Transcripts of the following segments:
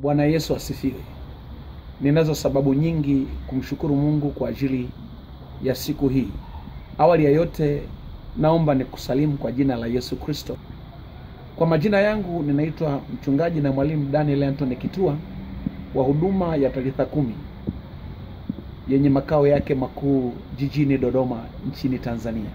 Bwana Yesu asifiwe. Ninazo sababu nyingi kumshukuru Mungu kwa ajili ya siku hii. Awali ya yote, naomba nikusalimu kwa jina la Yesu Kristo. Kwa majina yangu ninaitwa mchungaji na mwalimu Daniel Anthony Kitua wa huduma ya Talitha Kumi yenye makao yake makuu jijini Dodoma nchini Tanzania.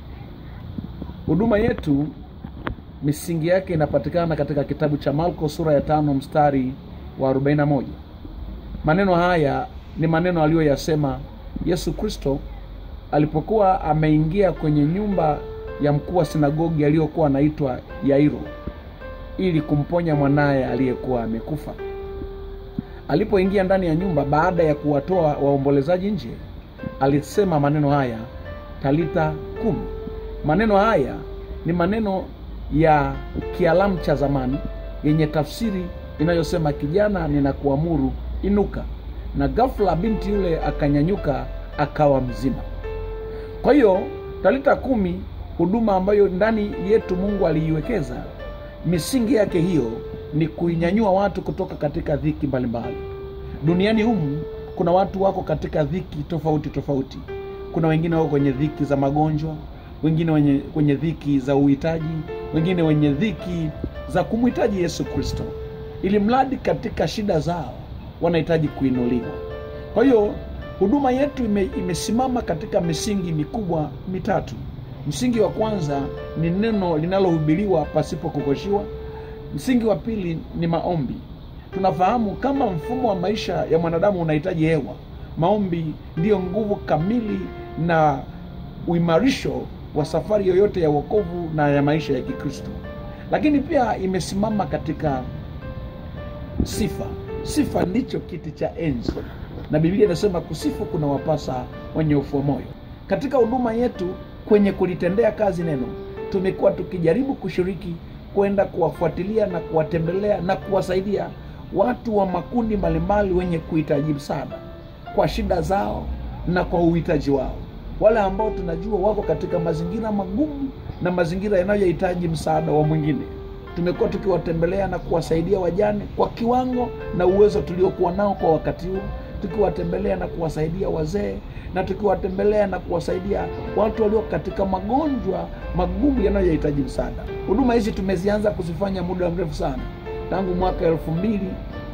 Huduma yetu misingi yake inapatikana katika kitabu cha Marko sura ya tano mstari wa 41. Maneno haya ni maneno aliyoyasema Yesu Kristo alipokuwa ameingia kwenye nyumba ya mkuu wa sinagogi aliyokuwa anaitwa Yairo ili kumponya mwanaye aliyekuwa amekufa. Alipoingia ndani ya nyumba baada ya kuwatoa waombolezaji nje, alisema maneno haya, Talitha kumi. Maneno haya ni maneno ya Kialamu cha zamani yenye tafsiri inayosema kijana, ninakuamuru inuka. Na ghafla binti yule akanyanyuka akawa mzima. Kwa hiyo Talitha kumi, huduma ambayo ndani yetu Mungu aliiwekeza, misingi yake hiyo ni kuinyanyua watu kutoka katika dhiki mbalimbali. Duniani humu kuna watu wako katika dhiki tofauti tofauti. Kuna wengine wako kwenye dhiki za magonjwa, wengine wenye, kwenye dhiki za uhitaji, wengine wenye dhiki za kumhitaji Yesu Kristo, ili mradi katika shida zao wanahitaji kuinuliwa. Kwa hiyo huduma yetu ime, imesimama katika misingi mikubwa mitatu. Msingi wa kwanza ni neno linalohubiriwa pasipo kukoshiwa. Msingi wa pili ni maombi. Tunafahamu kama mfumo wa maisha ya mwanadamu unahitaji hewa, maombi ndiyo nguvu kamili na uimarisho wa safari yoyote ya wokovu na ya maisha ya Kikristo. Lakini pia imesimama katika sifa. Sifa ndicho kiti cha enzi, na Biblia inasema kusifu kuna wapasa wenye ufu wa moyo. Katika huduma yetu kwenye kulitendea kazi neno, tumekuwa tukijaribu kushiriki kwenda kuwafuatilia na kuwatembelea na kuwasaidia watu wa makundi mbalimbali wenye kuhitaji msaada kwa shida zao na kwa uhitaji wao, wale ambao tunajua wako katika mazingira magumu na mazingira yanayohitaji msaada wa mwingine. Tumekuwa tukiwatembelea na kuwasaidia wajane kwa kiwango na uwezo tuliokuwa nao kwa wakati huo, tukiwatembelea na kuwasaidia wazee na tukiwatembelea na kuwasaidia watu walio katika magonjwa magumu yanayohitaji msaada. Huduma hizi tumezianza kuzifanya muda mrefu sana, tangu mwaka elfu mbili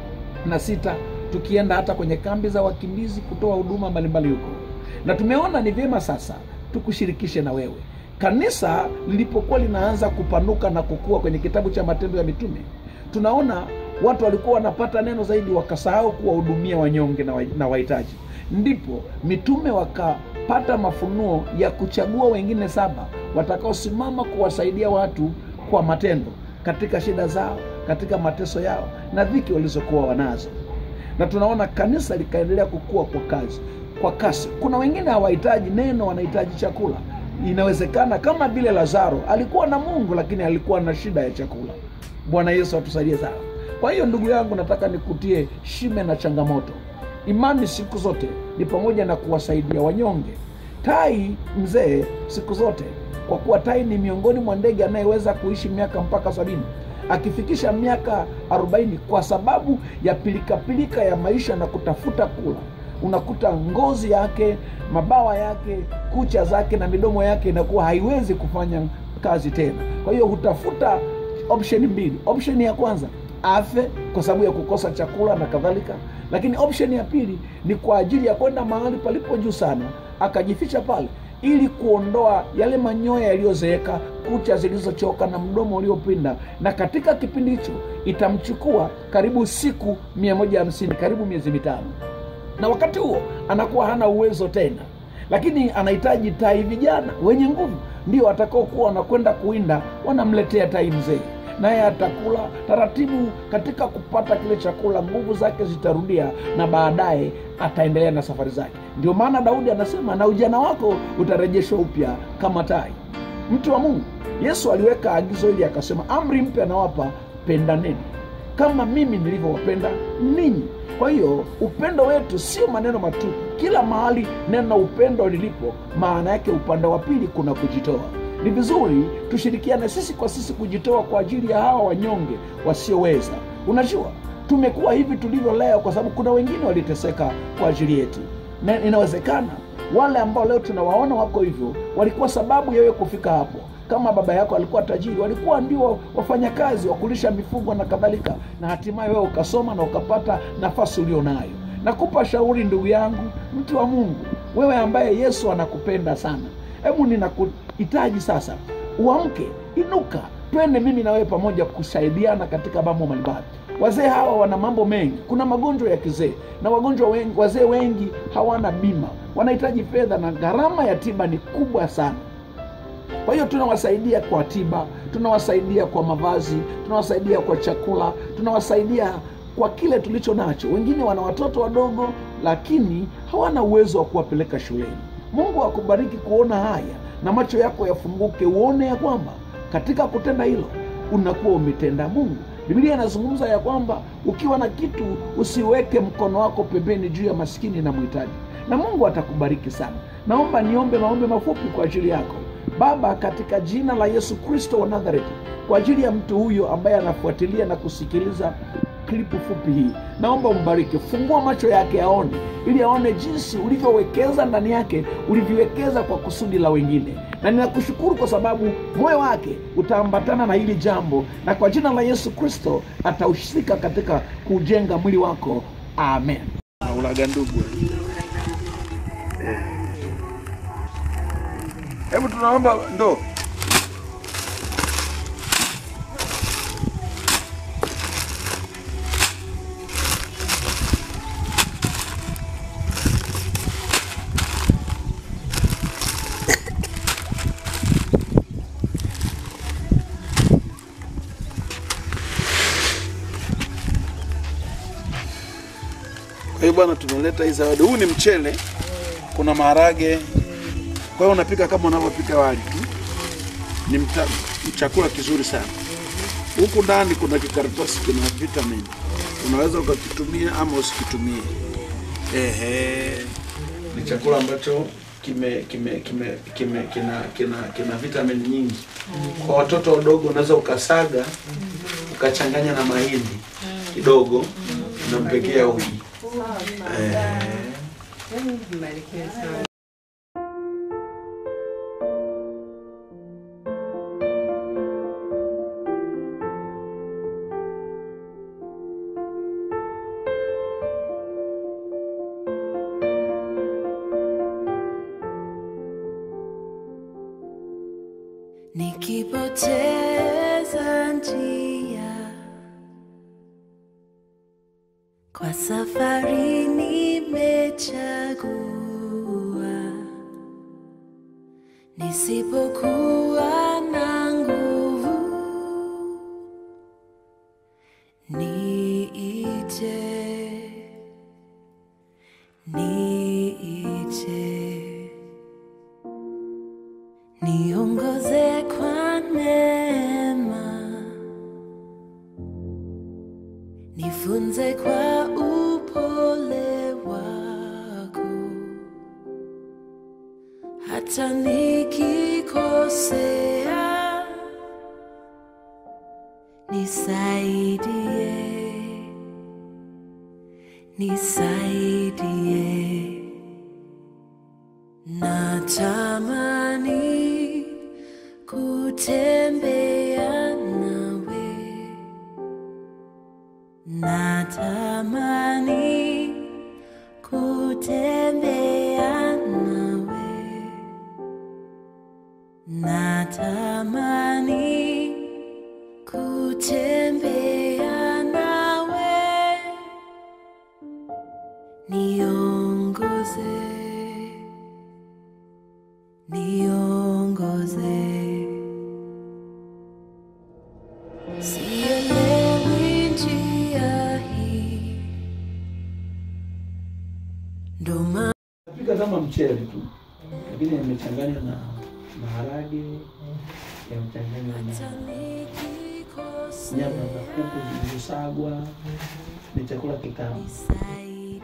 na sita tukienda hata kwenye kambi za wakimbizi kutoa huduma mbalimbali huko, na tumeona ni vyema sasa tukushirikishe na wewe. Kanisa lilipokuwa linaanza kupanuka na kukua kwenye kitabu cha Matendo ya Mitume, tunaona watu walikuwa wanapata neno zaidi, wakasahau kuwahudumia wanyonge na wahitaji. Ndipo mitume wakapata mafunuo ya kuchagua wengine saba watakaosimama kuwasaidia watu kwa matendo katika shida zao, katika mateso yao na dhiki walizokuwa wanazo, na tunaona kanisa likaendelea kukua kwa kazi kwa kasi. Kuna wengine hawahitaji neno, wanahitaji chakula. Inawezekana kama vile Lazaro alikuwa na Mungu, lakini alikuwa na shida ya chakula. Bwana Yesu atusaidie sana. Kwa hiyo ndugu yangu, nataka nikutie shime na changamoto. Imani siku zote ni pamoja na kuwasaidia wanyonge. Tai mzee siku zote, kwa kuwa tai ni miongoni mwa ndege anayeweza kuishi miaka mpaka sabini akifikisha miaka arobaini kwa sababu ya pilikapilika pilika ya maisha na kutafuta kula, unakuta ngozi yake, mabawa yake, kucha zake na midomo yake inakuwa haiwezi kufanya kazi tena. Kwa hiyo hutafuta option mbili. Option ya kwanza afe kwa sababu ya kukosa chakula na kadhalika, lakini option ya pili ni kwa ajili ya kwenda mahali palipo juu sana, akajificha pale ili kuondoa yale manyoya yaliyozeeka, kucha zilizochoka na mdomo uliopinda. Na katika kipindi hicho itamchukua karibu siku mia moja hamsini, karibu miezi mitano, na wakati huo anakuwa hana uwezo tena, lakini anahitaji tai vijana wenye nguvu, ndio watakaokuwa wanakwenda kuwinda, wanamletea tai mzee naye atakula taratibu. Katika kupata kile chakula, nguvu zake zitarudia na baadaye ataendelea na safari zake. Ndio maana Daudi anasema, na ujana wako utarejeshwa upya kama tai. Mtu wa Mungu, Yesu aliweka agizo hili akasema, amri mpya nawapa, pendaneni kama mimi nilivyowapenda ninyi. Kwa hiyo upendo wetu sio maneno matupu. Kila mahali neno upendo lilipo, maana yake upande wa pili kuna kujitoa. Ni vizuri tushirikiane sisi kwa sisi kujitoa kwa ajili ya hawa wanyonge wasioweza. Unajua, tumekuwa hivi tulivyo leo kwa sababu kuna wengine waliteseka kwa ajili yetu na inawezekana wale ambao leo tunawaona wako hivyo walikuwa sababu ya wewe kufika hapo kama baba yako alikuwa tajiri walikuwa ndio wafanyakazi wa kulisha mifugo na kadhalika na hatimaye wewe ukasoma na ukapata nafasi ulio nayo nakupa shauri ndugu yangu mtu wa mungu wewe ambaye yesu anakupenda sana hebu ninakuhitaji sasa uamke inuka twende mimi na wewe pamoja kusaidiana katika mambo mbalimbali wazee hawa wana mambo mengi kuna magonjwa ya kizee na wagonjwa wengi wazee wengi hawana bima wanahitaji fedha na gharama ya tiba ni kubwa sana kwa hiyo tunawasaidia kwa tiba tunawasaidia kwa mavazi tunawasaidia kwa chakula tunawasaidia kwa kile tulicho nacho wengine wana watoto wadogo lakini hawana uwezo wa kuwapeleka shuleni mungu akubariki kuona haya na macho yako yafunguke uone ya kwamba katika kutenda hilo unakuwa umetenda mungu biblia inazungumza ya kwamba ukiwa na kitu usiweke mkono wako pembeni juu ya maskini na mhitaji na mungu atakubariki sana naomba niombe maombe mafupi kwa ajili yako baba katika jina la yesu kristo wa nazareti kwa ajili ya mtu huyo ambaye anafuatilia na kusikiliza klipu fupi hii naomba umbariki fungua macho yake aone ili aone jinsi ulivyowekeza ndani yake ulivyowekeza kwa kusudi la wengine na ninakushukuru kwa sababu moyo wake utaambatana na hili jambo na kwa jina la yesu kristo atahusika katika kujenga mwili wako amen ulaga ndugu hebu tunaomba ndo Kwa hiyo bwana, tumeleta hii zawadi. Huu ni mchele, kuna maharage. Kwa hiyo unapika kama unavyopika wali tu, ni mta, chakula kizuri sana. Huku ndani kuna kikaratasi kina vitamin, unaweza ukakitumia ama usikitumie. Ehe, ni chakula ambacho kime kime kime kime kina kina kina vitamin nyingi. Kwa watoto wadogo unaweza ukasaga ukachanganya na mahindi kidogo, unampekea uji. Eh, Mbarikiwe sana. nikipoteza njia kwa safari nimechagua nisipokuwa na nguvu niite niite niongoze kwa neema, nifunze kwa upole wako, hata nikikosea, nisaidie, nisaidie. Natamani kutembea nawe, natamani kutembea nawe, natamani kutembea nawe, niongoze niongoze. Sielewi njia hii, ndo maana Napika kama mchele tu, lakini yamechanganywa na maharage, yamechanganywa na nikikosea, nyama za kuku zilizosagwa. Ni chakula kitamu. nisaidie,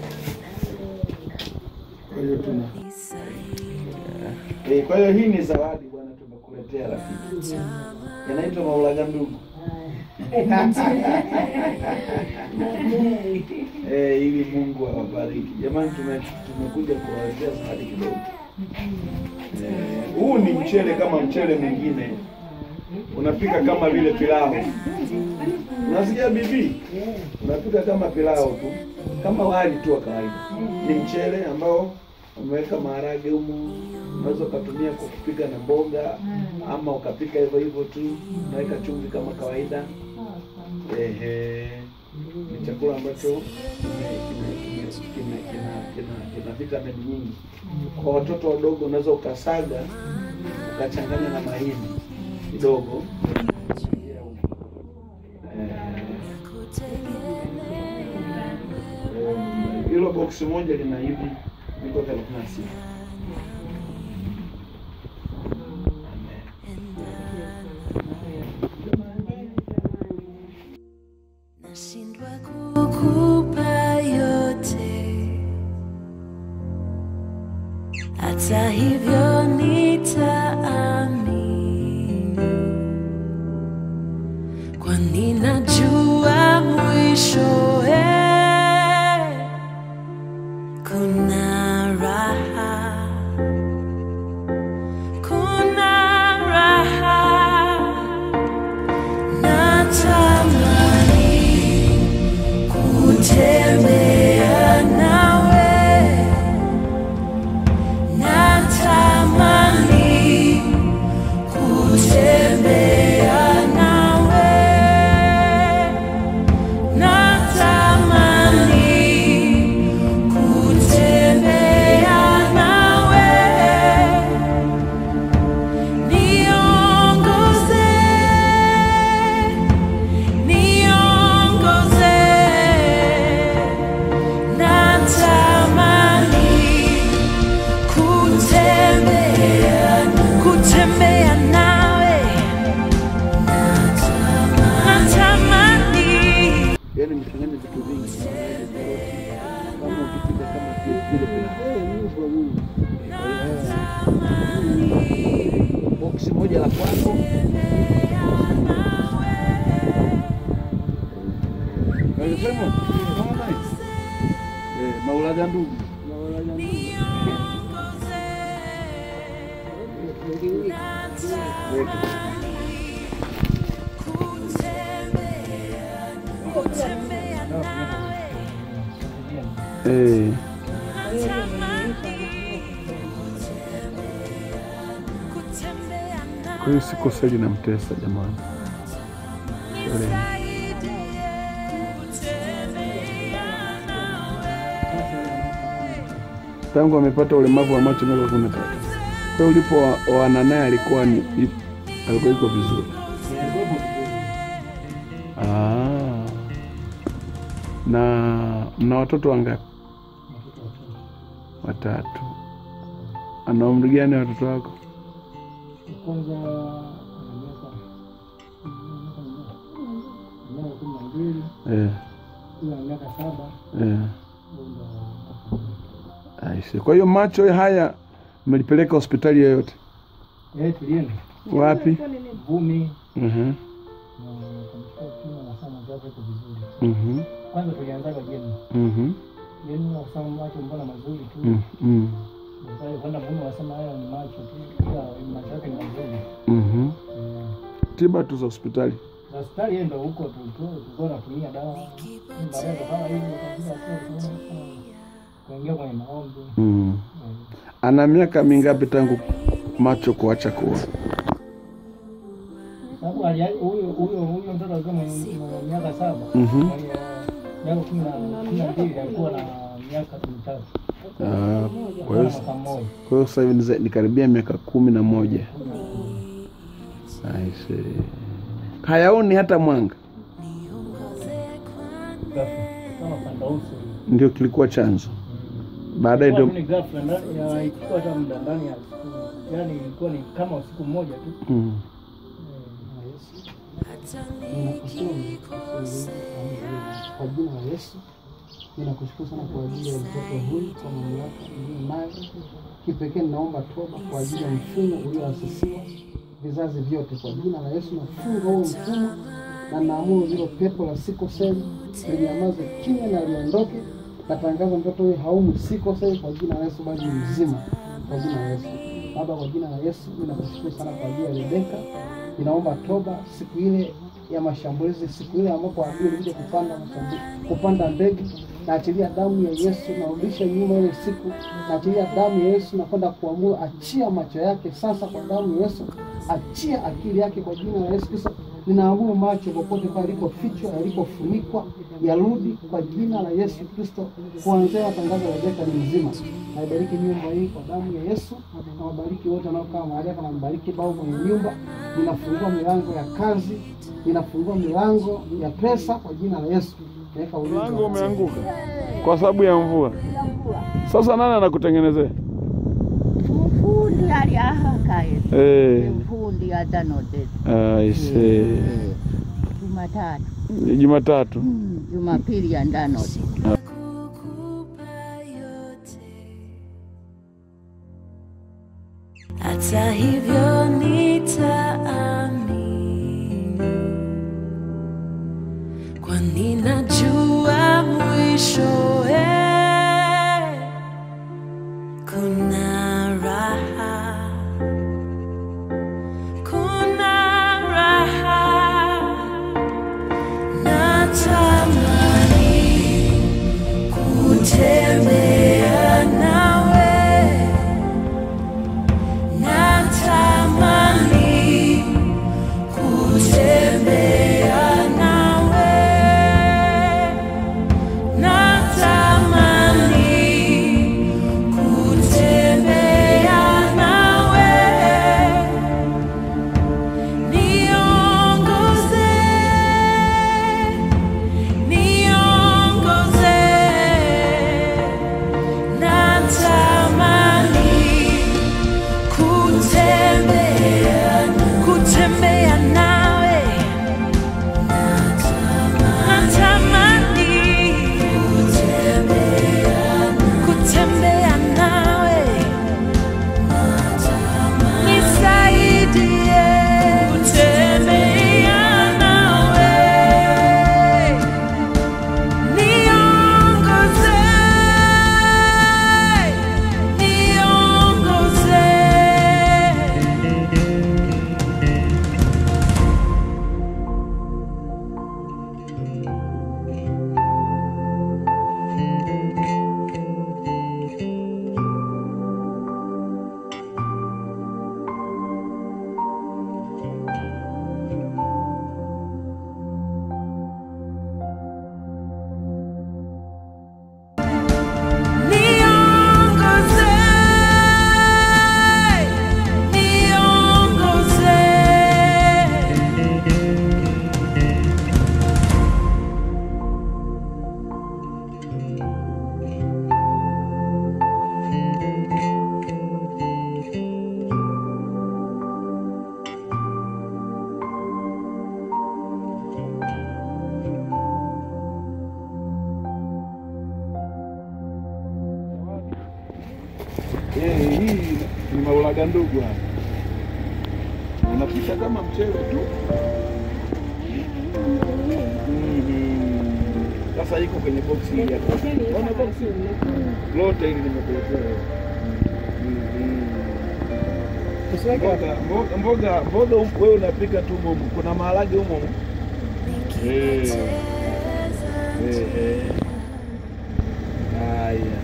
Kwa hiyo tuna nisaidie. eh, kwa hiyo hii ni zawadi bwana, tumekuletea rafiki, yanaitwa maulaga ndugu. Eh, ili Mungu awabariki. Jamani, tume- tumekuja kuwaletea zawadi kidogo. Eh, Huu ni mchele kama mchele mwingine, unapika kama vile pilau. Unasikia bibi? Unapika kama pilau tu, kama wali tu wa kawaida. Ni mchele ambao umeweka maharage humo, unaweza ukatumia kwa kupika na mboga, ama ukapika hivyo hivyo tu, unaweka chumvi kama kawaida. Ehe, ni chakula ambacho kina kina kina kina kina kina vitamin nyingi. Kwa watoto wadogo unaweza ukasaga ukachanganya na mahindi kidogo. Eh, eh, Hilo boksi moja lina hivi viko thelathini na sita. Nashindwa kukupa yote, hata hivyo nitaamini, kwani najua mwishowe kuna raha, kuna raha natamani kutembea nawe, natamani kutembea nawe, natamani kutembea nawe. Niongoze, niongoze, natamani kutembea, kutembea nawe, natamani Yaani mchanganye vitu vingi kama ukipika kama vile vile pilau. Boksi moja la kwako Alisema, kama nice. Eh, maulaga ndugu. Weka. Eh, kwa hiyo si kosa linamtesa jamani. Pole. Tangu amepata ulemavu wa macho miaka kumi na tatu. Kwa hiyo ulipo oana naye alikuwa ni alikuwa iko vizuri. Ah. Na mna watoto wangapi? Watatu. Ana umri gani watoto wako? kwanza ana miaka kumi na mbili Eh, huyo ana miaka saba eh. huyo ndo Aise. Kwa hiyo macho haya mmelipeleka hospitali yoyote? yeye tulienda Wapi? Vumi Mhm. na kamchukua kipimo na saa macho yake iko vizuri. Mhm. Kwanza tulianzaga jeni Mhm. jeni wasema macho mbona mazuri tu, Mm, mm, baadaye kwenda Vumi wasema haya ni macho tu, ila macho yake ni mazuri. mhm. Eh, Tiba tu za hospitali. na hospitali yeye ndo huko tu tu tulikuwa tunatumia dawa, baadaye kama hivyo kabisa tu kuingia kwenye maombi Mm. Eh, Ana miaka mingapi tangu macho kuacha kuona? sababu ali- huyo huyo huyo mtoto alikuwa mwenye mwenye miaka saba Mhm. mwenye miaka kumi na kumi na mbili alikuwa na miaka mitatu Ah, kwa na hiyo mwaka mmoja kwa hiyo sasa hivi ni za- ni karibia miaka kumi na moja. Aise. Hayaoni hata mwanga, ghafla kama panda uso hivi. ndio kilikuwa chanzo. Baadaye Ilikuwa ndio tu ni ghafla ndani ya ilikuwa hata muda ndani ya siku yani ilikuwa ni kama usiku mmoja tu mm. kwa jina la Yesu ninakushukuru sana kwa ajili ya mtoto huyu kwa mamlaka iliyo nayo. Kipekee ninaomba toba kwa ajili ya mfumo ulioasisiwa vizazi vyote. Kwa jina la Yesu nafunga huo mfumo na naamuru hilo pepo la sikoseli linyamaze kimya na liondoke. Natangaza mtoto huyu haumu sikoseli kwa jina la Yesu, bali ni mzima kwa jina la Yesu. Baba, kwa jina la Yesu mimi nakushukuru sana kwa ajili ya Rebeka. Ninaomba toba siku ile ya mashambulizi, siku ile ambapo adui alikuja kupanda mashambulizi, kupanda mbegu. Naachilia damu ya Yesu, narudisha nyuma ile siku. Naachilia damu ya Yesu, nakwenda kuamuru, achia macho yake sasa kwa damu ya Yesu, achia akili yake kwa jina la Yesu Kristo. Ninaamuru macho popote pale yalipofichwa, yalipofunikwa, yarudi kwa jina la Yesu Kristo. Kuanzia matangazo ya Rebeka ni mzima. Naibariki nyumba hii kwa damu ya Yesu, na wabariki wote wanaokaa mahali hapa, na mbariki baba mwenye nyumba. Ninafungua milango ya kazi, ninafungua milango ya pesa kwa jina la Yesu. Naweka ulinzi Mlango wa- umeanguka kwa sababu ya mvua. Sasa nani anakutengenezea? Mfundi ali ahakaye Eh, mfundi atanoteza I see. Jumatatu Jumatatu. Mm, Jumapili ya ndanote kukupa yote, hata hivyo nitaamini, kwani najua mwishowe kuna raha, kuna raha natamani kutembea nawe, natamani kutembea nawe, natamani kutembea nawe, niongoze niongoze natamani kutembea kutembea nawe natamani kutembea nawe nisaidie kutembea nawe Niongoze, niongoze. Niongoze, niongoze. Eh, hii ni maulaga ndugu hapa. Unapita kama mchele tu. Mhm. Sasa iko kwenye boksi hili hapa. Ona boksi lote hili nimekuletea wewe. Mhm. Mboga, mboga, mboga, mboga humu wewe unapika tu mumu. Kuna maharage humo humo. Eh. Eh, eh. Haya.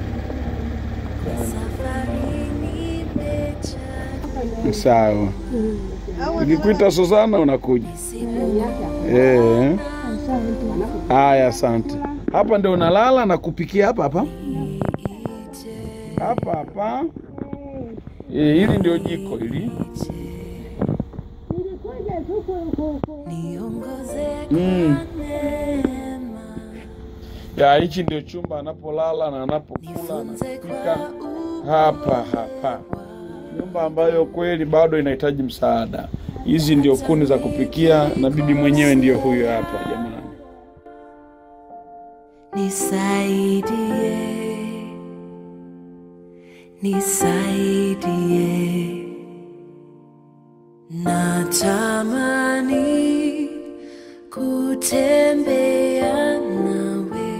Sawa. Nikikuita Susana unakuja. Eh. Haya, asante. Hapa ndio unalala na kupikia hapa hapa. Hapa hapa. Eh, hili ndio jiko hili. Niongoze Mm. kwa neema, Ya hichi ndio chumba anapolala na anapokula nifunze anapika. kwa Hapa hapa. Nyumba ambayo kweli bado inahitaji msaada. Hizi ndio kuni za kupikia na bibi mwenyewe ndio huyo hapa jamani. Nisaidie, nisaidie, natamani ku kutembea nawe,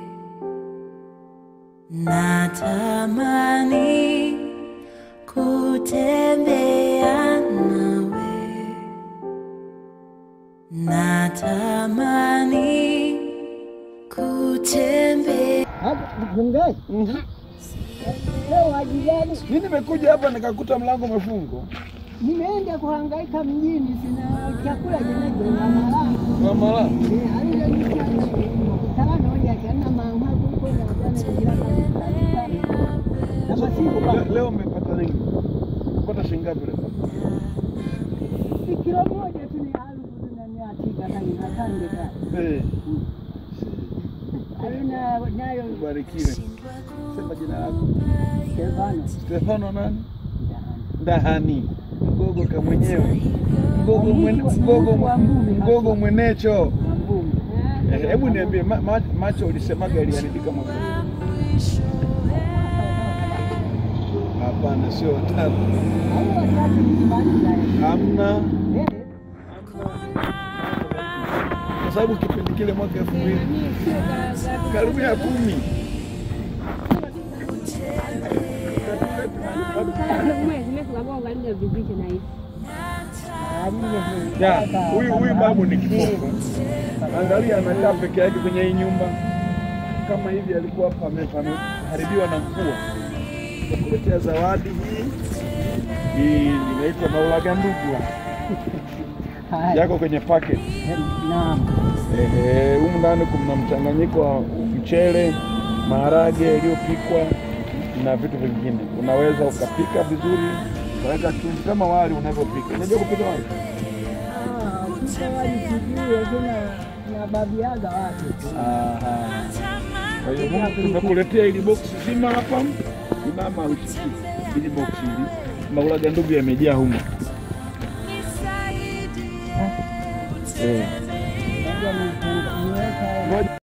natamani kutembea nawe, natamani kutembea Mchungaji, leo waji gani? Mi nimekuja hapa nikakuta mlango umefungwa. Nimeenda kuhangaika mjini, sina chakula jenejo na malamu Mama le- leo umepata nini? Umepata shilingi ngapi leo? kilo moja tu ni alfu na mia tisa kani asante sana. Eh, Alina nayo ubarikiwe. Sema jina lako. Stefano Stefano nani? Ndahani. Mgogo ka mwenyewe. Mgogo mwene, mgogo mwe- mgogo mwenecho. Mambumi. Eh, Hebu niambie ma, ma, macho ulisemaga iliharibika mwaka huu? Hapana, sio tatu. Hao watatu ni mbali sana. Hamna. Eh, Kwa sababu kipindi kile mwaka elfu mbili karibu ya kumi Ya, huyu huyu babu ni kipofu. Angalia anakaa peke yake kwenye hii nyumba kama hivi, alikuwa pame- pameharibiwa na mvua. Kuletea zawadi hii hii inaitwa maulaga ndugwa, haya. yako kwenye packet. Naam. Ehe, humu ndani kuna mchanganyiko wa mchele, maharage yaliyopikwa na vitu vingine. Unaweza ukapika vizuri, ukaweka chumvi kama wali unavyopika. Unajua kupika wali? Ah, sasa wali sijui lakini na babi yaga watu. Aha. Kwa hiyo humu tumekuletea hili boksi zima hapa, simama ushiki hili boksi hili, maulaga ndugu yamejaa humu. Eh. Ngoja niweka Ngoja